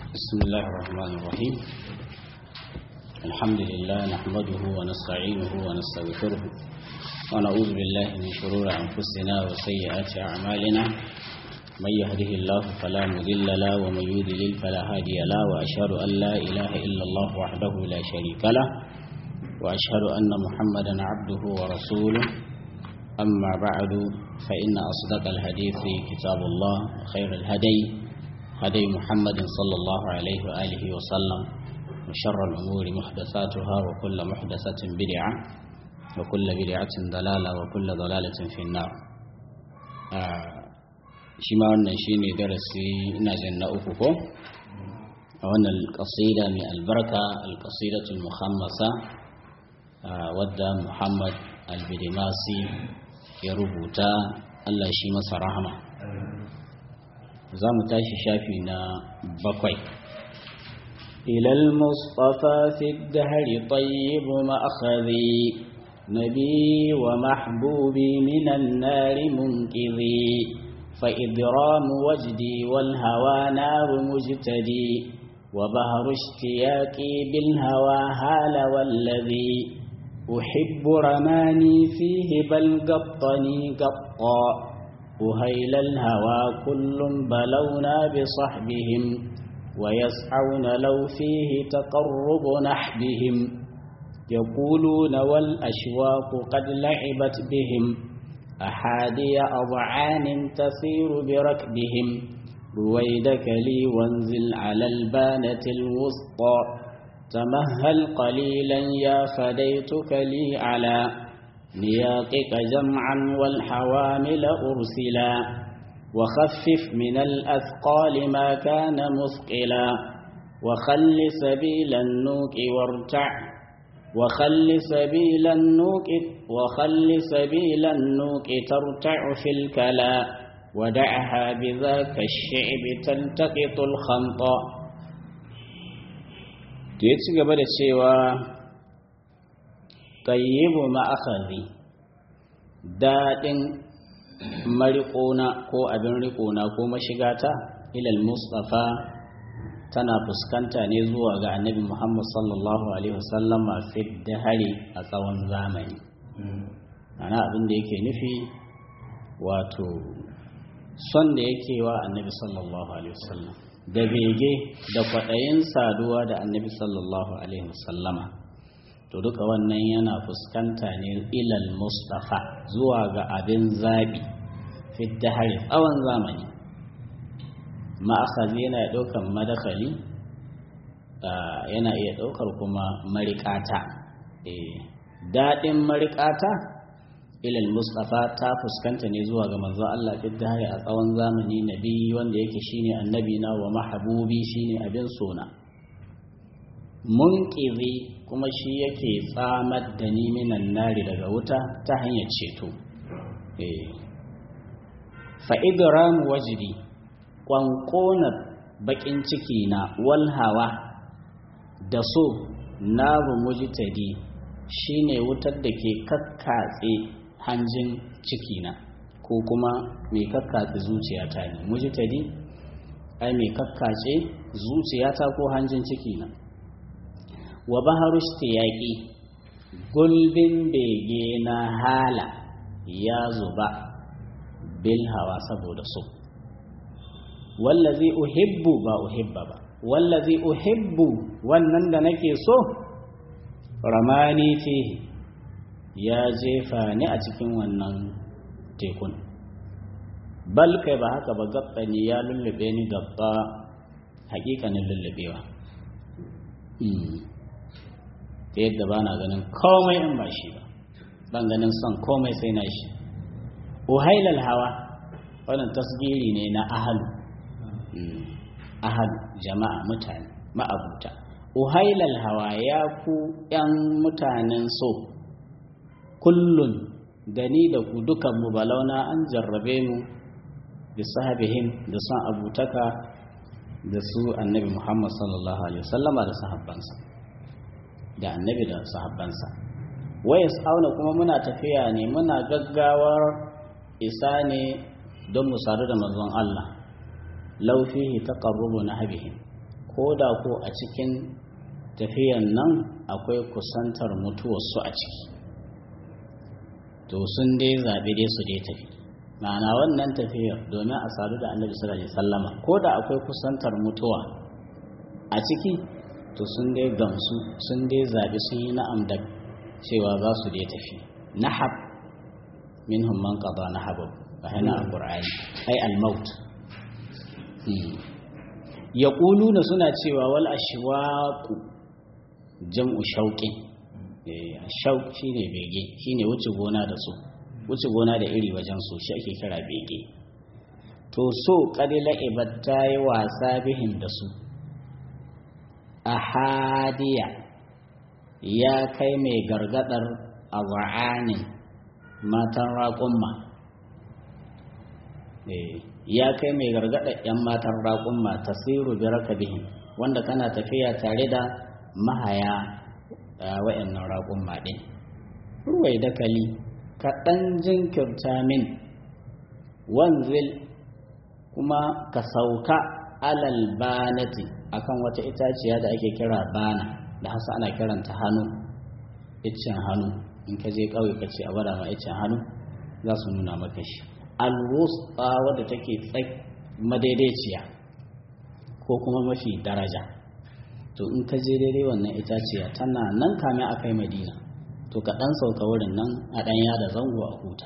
بسم الله الرحمن الرحيم الحمد لله نحمده ونستعينه ونستغفره ونعوذ بالله من شرور أنفسنا وسيئات أعمالنا من يهده الله فلا مضل له ومن يضلل فلا هادي له وأشهد أن لا إله إلا الله وحده لا شريك له وأشهد أن محمدا عبده ورسوله أما بعد فإن أصدق الحديث كتاب الله وخير الهدي هدي محمد صلى الله عليه وآله وسلم وشر الأمور محدثاتها وكل محدثة بدعة وكل بدعة ضلالة وكل ضلالة في النار shi ma wannan shi ne darasi ina jin na uku ko a wannan ƙasida mai albarka alƙasidatul muhammasa wadda muhammad albidimasi ya rubuta allah shi masa rahama za mu tashi shafi na bakwai إلى المصطفى في الدهر طيب مأخذي نبي ومحبوبي من النار منقذي فإضرام وجدي والهوى نار مجتدي وبهر اشتياقي بالهوى هال والذي أحب رماني فيه بل قطني قطا أهيل الهوى كل بلونا بصحبهم ويسعون لو فيه تقرب نحبهم يقولون والأشواق قد لعبت بهم أحادي أضعان تسير بركبهم رويدك لي وانزل على البانة الوسطى تمهل قليلا يا فديتك لي على نياقك جمعا والحوامل أرسلا وخفف من الأثقال ما كان مثقلا وخل سبيل النوك وارتع وخل سبيل النوك وخل سبيل النوك ترتع في الكلا ودعها بذاك الشعب تلتقط الخنط يتي gaba da cewa tayyibu ma'akhadhi daɗin mariƙona ko abin riƙona ko mashigata ilal mustafa tana fuskanta ne zuwa ga annabi muhammad sallallahu alaihi wasallam a hari a tsawon zamani ana abin da yake nufi wato son da yake wa annabi sallallahu alaihi wasallam da bege da kwaɗayin saduwa da annabi sallallahu alaihi wasallama to duka wannan yana fuskanta ne ilal mustafa zuwa ga abin zaɓi hari tsawon zamani ma'akazi yana ɗaukar madakali yana iya ɗaukar kuma marikata daɗin marikata ilal mustafa ta fuskanta ne zuwa ga manzo Allah hari a tsawon zamani nabi wanda yake shine annabi na wa mahabubi shine abin sona munqizi kuma shi yake tsamar da ni minan nari daga wuta ta hanyar ceto fa'idiran wajibi ƙwanƙonar baƙin ciki na walhawa da so na mujtadi shine wutar da ke kakkatse hanjin cikina ko kuma mai kakkatse zuciyata ne mujtadi ai mai kakkace zuciyata ko hanjin cikina wa baharu yaƙi gulbin bege na hala ya zuba bil hawa saboda so wallazi uhibbu ba uhibba ba wallazi uhibbu wannan da nake so ramani fihi ya jefa ni a cikin wannan tekun bal kai ba haka ba gabba ni ya lullube ni gabba hakikanin lullubewa ta yadda ba na ganin komai in ba shi ba ban ganin son komai sai na shi uhailal hawa wannan tasgiri ne na ahalu ahalu jama'a mutane ma'abuta uhailal hawa ya ku yan mutanen so kullun da ni da ku dukan mu balauna an jarrabe mu da sahabihim da son abutaka da su annabi muhammad sallallahu alaihi wasallama da sahabbansa da annabi da sahabbansa wayas auna kuma muna tafiya ne muna gaggawar isa ne don mu sadu da manzon Allah law fihi taqarrubu nahbihim ko da ko a cikin tafiyan nan akwai kusantar mutuwarsu a ciki to sun dai zaɓi dai su dai tafi ma'ana wannan tafiyar domin a sadu da annabi sallallahu alaihi wasallama ko da akwai kusantar mutuwa a ciki to sun dai gamsu sun dai zaɓi sun yi na'am da cewa za su dai tafi nahab minhum man qada nahabu fa hana alqur'ani ai al-maut yaquluna suna cewa wal ashwaqu jam'u shauqin eh shauq shine bege shine wuce gona da su wuce gona da iri wajen su shi ake kira bege to so kadila ibatta yi wasa bihin da su ahadiya ya kai mai gargadar aza'anin matan raƙumma ya kai mai gargadar 'yan matan raƙumma tasiru bi rakabihin wanda kana tafiya tare da mahaya wa'annan raƙumma ɗin ruwai dakali kaɗan jinkirta min wanzil kuma ka sauka alal banati akan wata itaciya da ake kira bana da hasa ana kiranta hannu iccen hannu in ka je ƙauye ka ce a bada ma iccen hannu za su nuna maka shi alwusta wadda take tsak madaidaiciya ko kuma mafi daraja to in ka je daidai wannan itaciya tana nan kame a kai madina to ka ɗan sauka wurin nan a ɗan yada zango a huta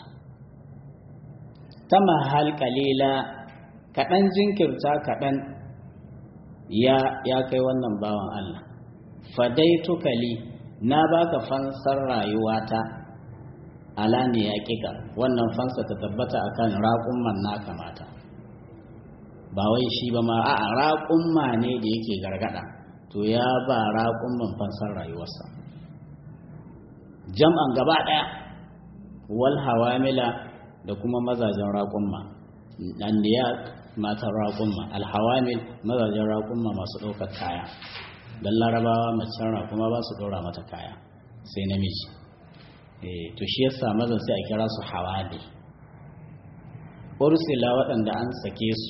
ta mahal kalila kaɗan jinkirta kaɗan ya ya kai wannan bawan Allah fadaitu kali na baka fansar rayuwata ala ne ya kika wannan fansa ta tabbata akan raƙumman naka mata ba wai shi ba ma a'a raƙumma ne da yake gargada to ya ba raƙumman fansar rayuwarsa jam'an gaba ɗaya wal hawamila da kuma mazajen raƙumma anniya matan raƙumma alhawamil mazajen raƙumma masu ɗaukar kaya don larabawa macen raƙuma ba su ɗora mata kaya sai namiji to shi yasa mazan sai a kira su hawali ursila waɗanda an sake su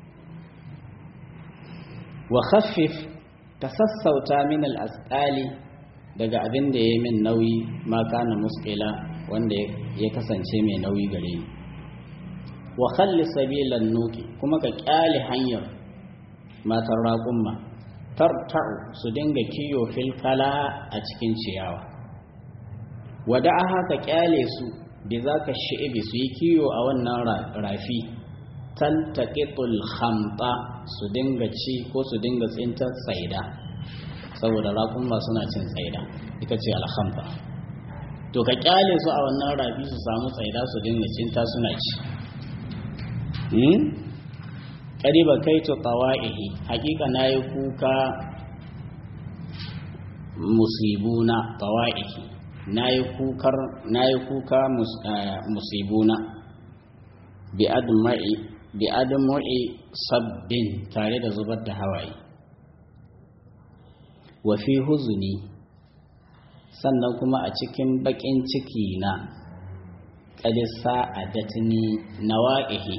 wa khaffif ka sassauta min al'asƙali daga abin da ya yi min nauyi ma kana muskila wanda ya kasance mai nauyi gare ni wa khalli sabilan nuki kuma ka kyale hanyar matan raƙumma tarta'u su dinga kiyo filkala a cikin ciyawa wada'aha ka kyale su bi za ka shi'ibi su yi kiyo a wannan rafi taltaqitul khamta su dinga ci ko su dinga tsintar tsaida saboda raƙumma suna cin tsaida ita ce alhamta to ka kyale su a wannan rafi su samu tsaida su dinga cinta suna ci ƙariba kai to tawa'ihi hakika na yi kuka musibuna tawa'ihi na yi kuka musibuna bi admu'i sabbin tare da zubar da hawaye wa fi huzuni sannan kuma a cikin baƙin ciki na ƙadisa a datini nawa'ihi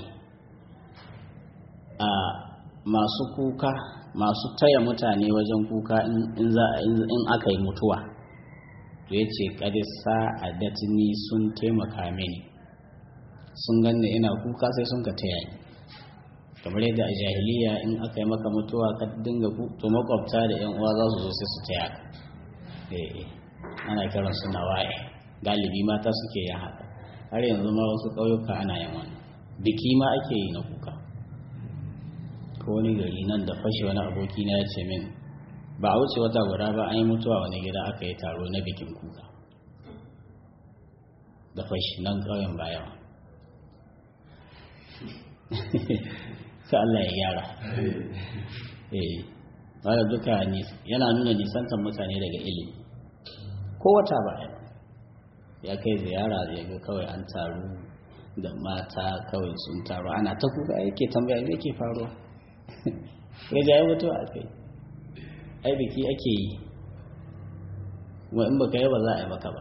a masu kuka masu taya mutane wajen kuka in aka yi mutuwa to ya ce ƙadisa a datini sun taimaka mini sun ganni ina kuka sai sun ka taya ni kamar yadda a jahiliya in aka yi maka mutuwa ka dinga to makwabta da yan uwa za su zo sai su taya ka ana kiran su nawa'i galibi mata suke yin haka har yanzu ma wasu ƙauyuka ana yin wannan biki ma ake yi na kuka ko wani gari nan da fashe wani aboki na ya ce min ba a wuce wata guda ba an yi mutuwa wani gida aka yi taro na bikin kuka da fashi nan ƙauyen bayawa ka Allah ya gyara eh wanda duka yana nuna nisantar mutane daga ilimi ko wata ba ya kai ziyara ya ga kawai an taru da mata kawai sun taru ana ta kuka yake tambaya me yake faruwa ya jaye mutuwa a kai ai biki ake yi wa in baka yi ba za a yi maka ba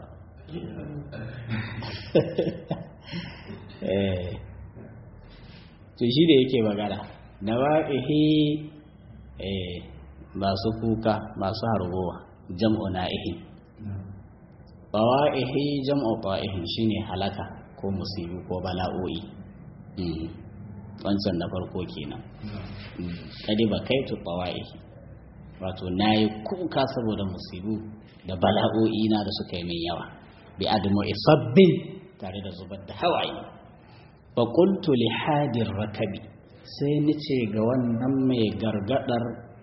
to shi da yake magana na wa'ihi masu kuka masu hargowa jam'u na'ihin bawa'ihi jam'u ba'ihin shine halaka ko musibu ko bala'o'i wancan na farko kenan kadi ba kai tu bawa'ihi wato nayi kuka saboda musibu da bala'o'i na da suka yi min yawa bi admu isabbin tare da zubar da hawaye fa qultu li hadir rakabi sai nace ga wannan mai gargadar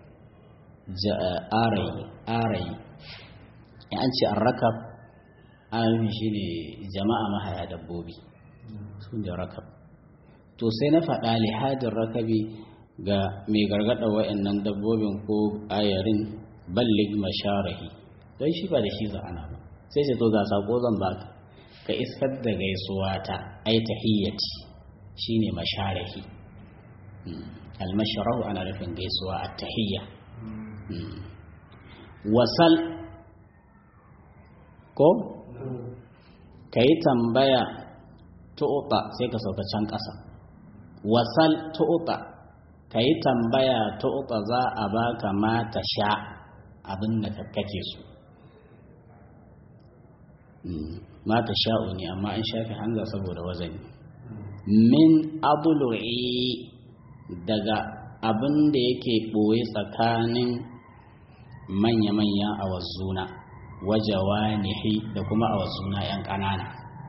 arayi arayi in an ce arrakab arayi shine jama'a mahaya dabbobi sun da rakab to sai na faɗa li hadir rakabi ga mai gargada wa'annan dabbobin ko ayarin ballig masharahi don shi ba da shi za'ana ba sai ce to ga sako zan baka ka isar da gaisuwa ta ai tahiyyati shine masharahi almasharahu ana nufin gaisuwa at tahiyya wasal ko kai tambaya tu'ta sai ka sauka can ƙasa wasal tu'ta kai tambaya tu'ta za a baka mata sha abin da kake so mata sha'u ne amma an shafi hanza saboda wazani min abulu'i daga abin da yake ɓoye tsakanin manya-manya a wazuna wajawa nihi da kuma a wazuna 'yan ƙanana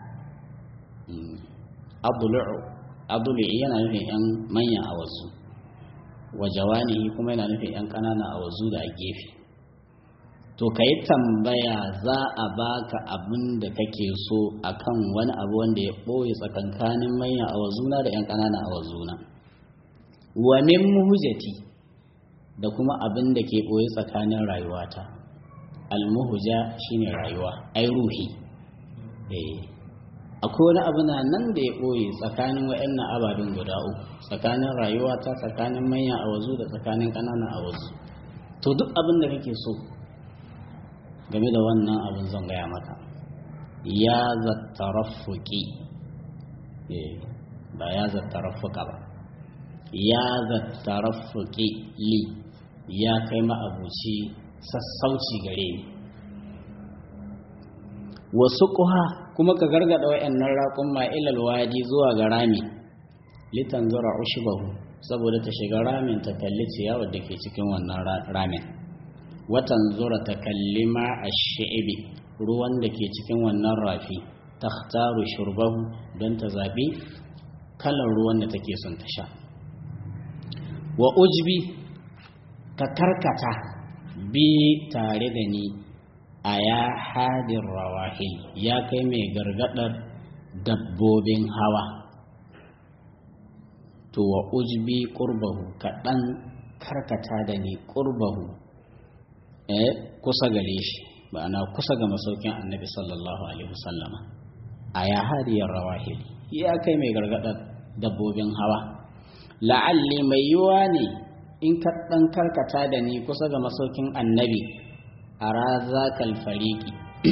abulu'i yana nufin 'yan manya a wazu wajawa nihi kuma yana nufin 'yan ƙanana a wazu da a gefe to ka yi tambaya za a baka abin da kake so akan wani abu wanda ya ɓoye tsakankanin manya a wazuna da 'yan ƙanana a wazuna wa min muhujati da kuma abin da ke ɓoye tsakanin rayuwata almuhuja shine rayuwa ai ruhi eh akwai wani abu na nan da ya ɓoye tsakanin wa'annan ababen guda uku tsakanin rayuwata tsakanin manya a wazu da tsakanin ƙanana a wazu to duk abin da kake so game da wannan abin zan gaya maka ya zattarafuki ba ya zattarafuka ba ya zattarafuki li ya kai ma'abuci sassauci gare ni wasu kuha kuma ka gargada wa'annan raƙun ma'ilal wadi zuwa ga rami litan zura ushibahu saboda ta shiga ramin ta kalli ciyawar da ke cikin wannan ramin watan zura ta kalli ma a shi'ibi ruwan da ke cikin wannan rafi ta taru shurbahu don ta zaɓi kalar ruwan da take son ta sha wa ujbi ka karkata bi tare da ni a ya hadin rawahil ya kai mai gargadar dabbobin hawa to wa ujbi ƙurbahu kaɗan karkata da ni ƙurbahu eh kusa gare shi ma'ana kusa ga masaukin annabi sallallahu alaihi wasallama a ya hadiyar rawahil ya kai mai gargadar dabbobin hawa la'alli mai yiwa ne in ka ɗan karkata da ni kusa ga masaukin annabi ara zakal fariki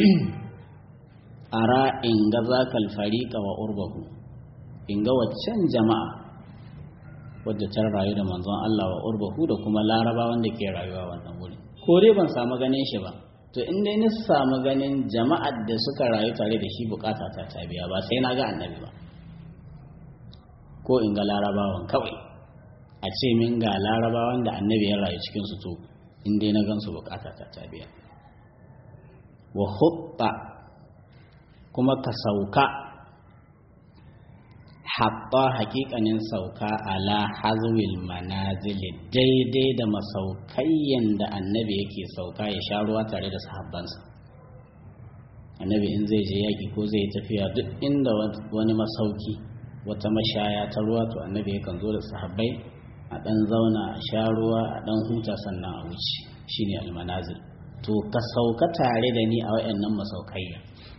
ara in ga zakal farika wa urbahu in ga waccan jama'a wadda ta rayu da manzon Allah wa urbahu da kuma laraba wanda ke rayuwa wannan wuri ko dai ban samu ganin shi ba to in dai na samu ganin jama'ar da suka rayu tare da shi bukata ta ta biya ba sai na ga annabi ba ko in ga larabawan kawai a ce min ga larabawan da annabi ya rayu cikin su to in dai na gansu bukata ta ta biya wa hutta kuma ka sauka haɓɓa hakikanin sauka ala hazwil manazili daidai da masaukayyan da annabi yake sauka ya sha ruwa tare da sahabbansa annabi in zai je yaƙi ko zai tafiya duk inda wani masauki wata mashaya ta ruwa to annabi yakan zo da sahabbai a ɗan zauna a sha ruwa a ɗan huta sannan a wuce shine almanazil to ka sauka tare da ni a wayannan masaukayya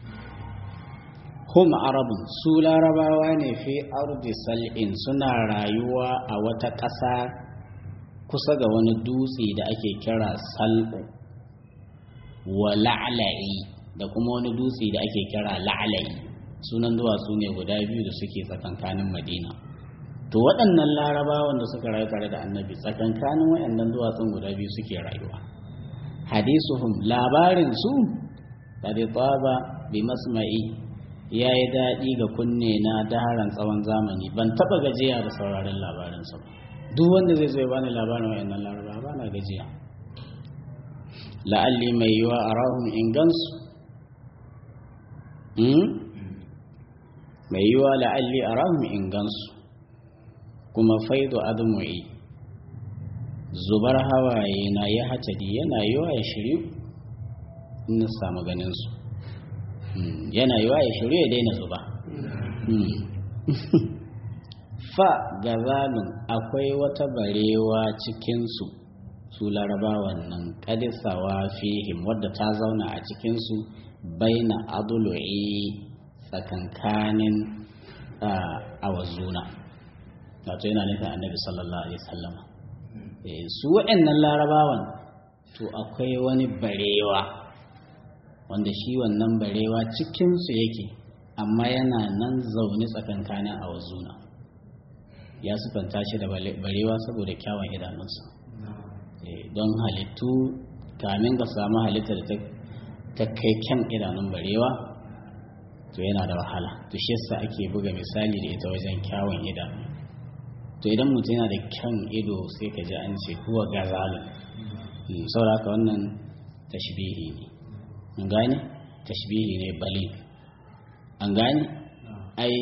hum arabun su larabawa ne fi ardi sal'in suna rayuwa a wata ƙasa kusa ga wani dutse da ake kira sal'u wa la'la'i da kuma wani dutse da ake kira la'la'i sunan duwatsu ne guda biyu da suke tsakankanin madina to waɗannan larabawan da suka rayu tare da annabi tsakankanin waɗannan duwatsun guda biyu suke rayuwa hadisuhum labarin su qad taba bi masma'i yayi daɗi ga kunne na daharan tsawon zamani ban taba gajiya da sauraron labarin su duk wanda zai zo ya bani labarin waɗannan larabawa ba na gajiya la'alli mai yiwa arahum in gansu mai yiwa la'alli arahum in gansu kuma faido adumu'i zubar hawaye na ya hatadi yana yiwa ya shiryu in na samu ganinsu yana yiwa ya shiryu ya daina zuba fa gazalun akwai wata barewa cikinsu su larabawan nan kadisawa fihim wadda ta zauna a cikinsu baina adulu'i tsakankanin awazuna wato yana nufin annabi sallallahu alaihi wasallama su waɗannan larabawan to akwai wani barewa wanda shi wannan barewa cikinsu yake amma yana nan zaune tsakankanin awazuna ya sufanta shi da barewa saboda kyawun idanunsa don halittu kamin ka samu halitta da ta kai kyan idanun barewa to yana da wahala to shi yasa ake buga misali da ita wajen kyawun idanu to idan mutum yana da kyan ido sai ka ji an ce kuwa gazalin saboda haka wannan tashbihi ne an gane tashbihi ne bali an gane ai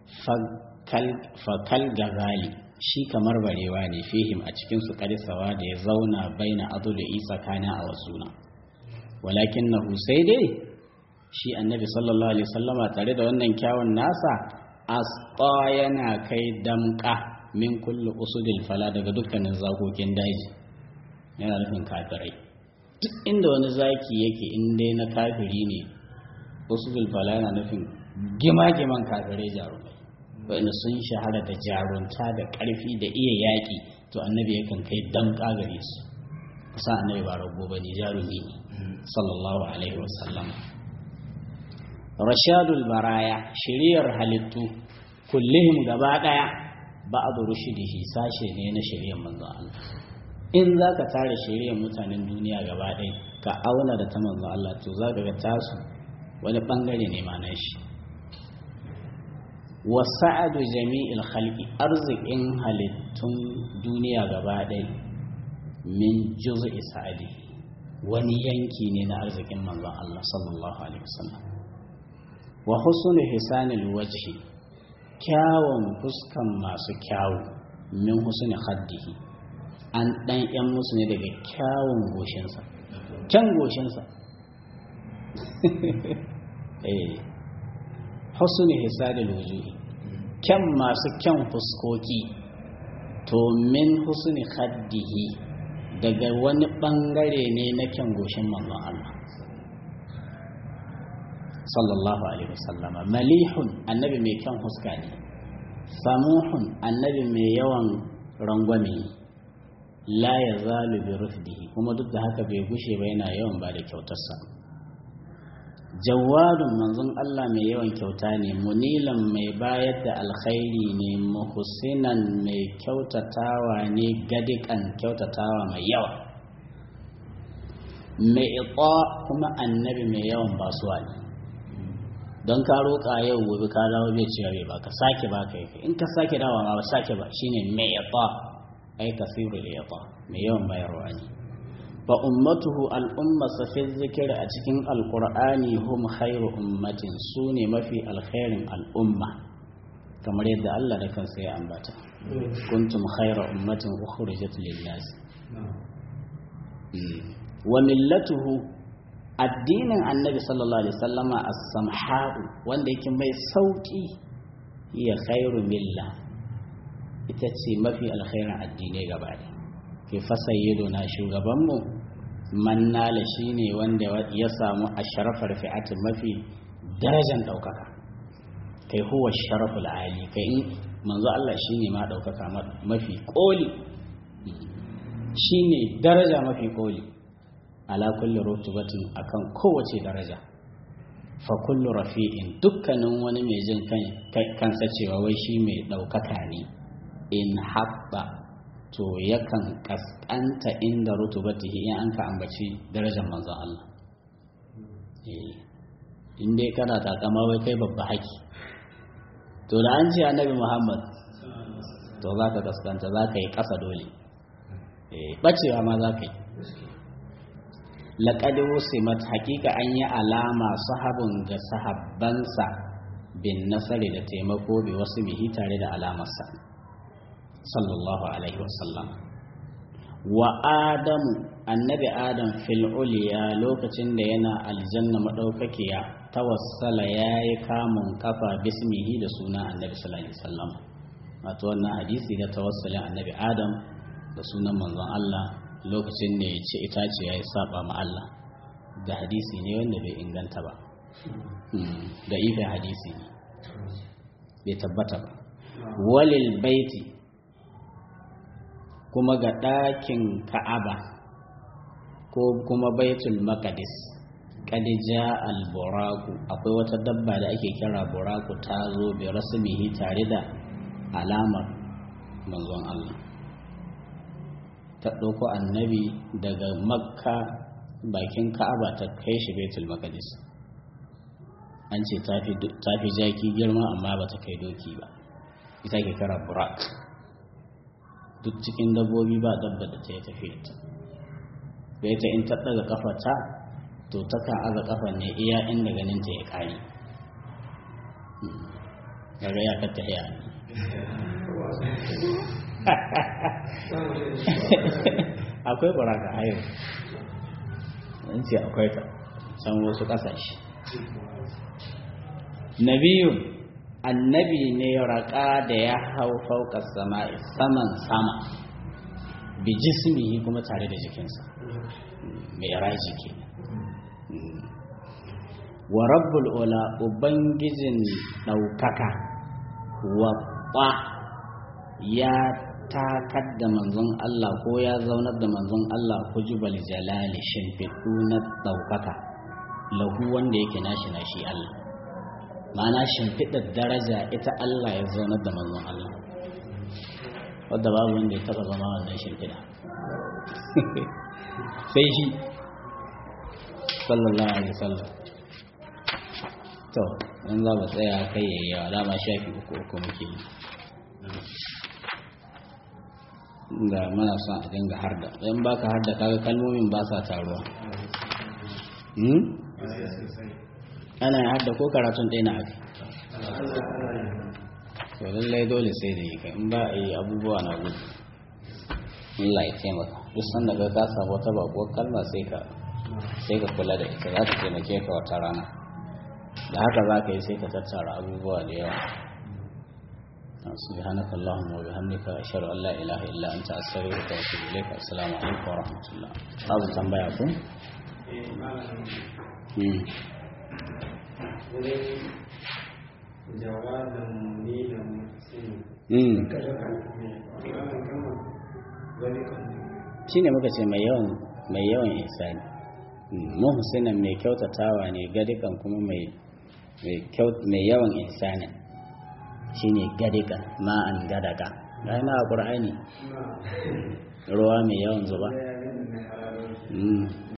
fakal gazali shi kamar barewa ne fihim a cikin su karisawa da ya zauna baina adu da isa kana a wasuna walakin na sai dai shi annabi sallallahu alaihi wasallama tare da wannan kyawun nasa asqa yana kai damka min kullu usudil fala daga dukkanin zakokin daji yana nufin kafirai duk inda wani zaki yake in dai na kafiri ne usudil fala yana nufin gima-giman kafirai jarumai wanda sun shahara da jarunta da ƙarfi da iya yaƙi to annabi yakan kai damƙa gare su kusa annabi ba rago ba ne jarumi ne sallallahu alaihi wasallam rashadul baraya shiriyar halittu kullihim gaba ɗaya ba'adu rushidihi sashe ne na shiriyar manzon Allah in za ka tare shiriyar mutanen duniya gaba ɗaya ka auna da ta manzon Allah to za ka ga tasu wani ɓangare ne ma na shi wasa'adu jami'il khalqi arzikin halittun duniya gaba ɗaya min juz'i sa'adi wani yanki ne na arzikin manzon Allah sallallahu alaihi wasallam wa husnu hisanil wajhi kyawun fuskan masu kyawu min husni khaddihi an dan yan musu ne daga kyawun goshinsa kyan goshinsa eh husni hisadil wujuhi kyan masu kyan fuskoki to min husni khaddihi daga wani bangare ne na kyan goshin manzon Allah sallallahu alaihi wasallama malihun annabi mai kyan huska ne samuhun annabi mai yawan rangwame la ya zalu bi rufdihi kuma duk da haka bai gushe ba yana yawan ba da kyautarsa jawadun manzon Allah mai yawan kyauta ne munilan mai bayar da alkhairi ne muhsinan mai kyautatawa ne gadikan kyautatawa mai yawa mai ita kuma annabi mai yawan basuwa ne don ka roƙa yau gobe ka dawo bai cewa bai baka sake baka yake in ka sake dawa ma ba sake ba shine mai ita ai kasirul ita mai yawan bayarwa ne fa ummatuhu al'umma fi zikir a cikin alqur'ani hum khairu ummatin sune mafi alkhairin al'umma kamar yadda Allah da kansa ya ambata kuntum khairu ummatin ukhrijat lin-nas wa millatuhu addinin annabi sallallahu alaihi wasallama as-samha'u wanda yake mai sauki ya khairu milla ita ce mafi alkhairin addinai gaba ɗaya ke fasayyiduna shugabanmu mannala shine wanda ya samu a sharafar fi'atin mafi darajar ɗaukaka kai huwa sharaful ali kai in manzo Allah shine ma ɗaukaka mafi ƙoli shine daraja mafi ƙoli ala kulli rutubatin akan kowace daraja fa kullu rafi'in dukkanin wani mai jin kansa cewa wai shi mai ɗaukaka ne in haɓɓa to yakan kaskanta inda rutubatihi in an ka ambaci darajar manzon Allah in dai kana takama wai kai babba haki to da an ce annabi Muhammad to za ka kaskanta za ka yi ƙasa dole ɓacewa ma za ka yi laƙadi wusimat hakika an yi alama sahabin ga sahabbansa bin nasari da taimako bi wasu bihi tare da alamarsa sallallahu alaihi wasallam wa adamu annabi adam fil uliya lokacin da yana aljanna madaukakiya tawassala yayi kamun kafa bismihi da suna annabi sallallahu alaihi wasallam wato wannan hadisi da tawassulin annabi adam da sunan manzon Allah lokacin da ya ci itace ya yi saba ma Allah da hadisi ne wanda bai inganta ba da ifin hadisi ne bai tabbata ba walil baiti kuma ga ɗakin ka'aba ko kuma baitul maqdis kadija al-buraku akwai wata dabba da ake kira buraku ta zo bi rasmihi tare da alamar manzon Allah ta ɗauko annabi daga makka bakin ka'aba ta kai shi baitul maqdis an ce ta fi jaki girma amma ba ta kai doki ba ita ke kira burak duk cikin dabbobi ba dabba da ta yi tafiya ta da ita in ta ɗaga kafa ta to ta kan aza kafa ne iya inda ganin ta ya kare daga ya kata ya akwai baraka a yau in ce akwai ta can wasu ƙasashe nabiyun annabi ne raƙa da ya hau fauka sama saman sama bi jismihi kuma tare da jikinsa mai raji ke wa rabbul ula ubangijin ɗaukaka wa ya takar da manzon Allah ko ya zaunar da manzon Allah hujubal jalali shimfiɗu na ɗaukaka lahu wanda yake nashi nashi Allah ma'ana shimfiɗar daraja ita Allah ya zaunar da manzon Allah wadda babu wanda ya taɓa zama wannan shimfiɗa sai shi sallallahu alaihi wasallam to in za mu tsaya kai yayi yawa dama shafi uku uku muke yi da mana son a dinga harda in baka harda kaga kalmomin ba sa taruwa ana harda ko karatun ɗaya na haka to lallai dole sai da yi kai in ba a yi abubuwa na gudu Allah ya taimaka duk sanda ka ka samu wata bakuwar kalma sai ka sai ka kula da ita za ta taimake ka wata rana da haka za ka yi sai ka tattara abubuwa da yawa سبحانك اللهم وبحمدك أشهد أن لا إله إلا أنت أستغفرك وأتوب إليك السلام عليكم ورحمة الله أبو تنبيعكم jawabin ni da mutum shi ne muka ce mai yawan mai yawan ihsani muhsinan mai kyautatawa ne gadikan kuma mai mai yawan ihsanin shine gadika ma'an gadaka ga yana a ƙur'ani ruwa mai yawan zuba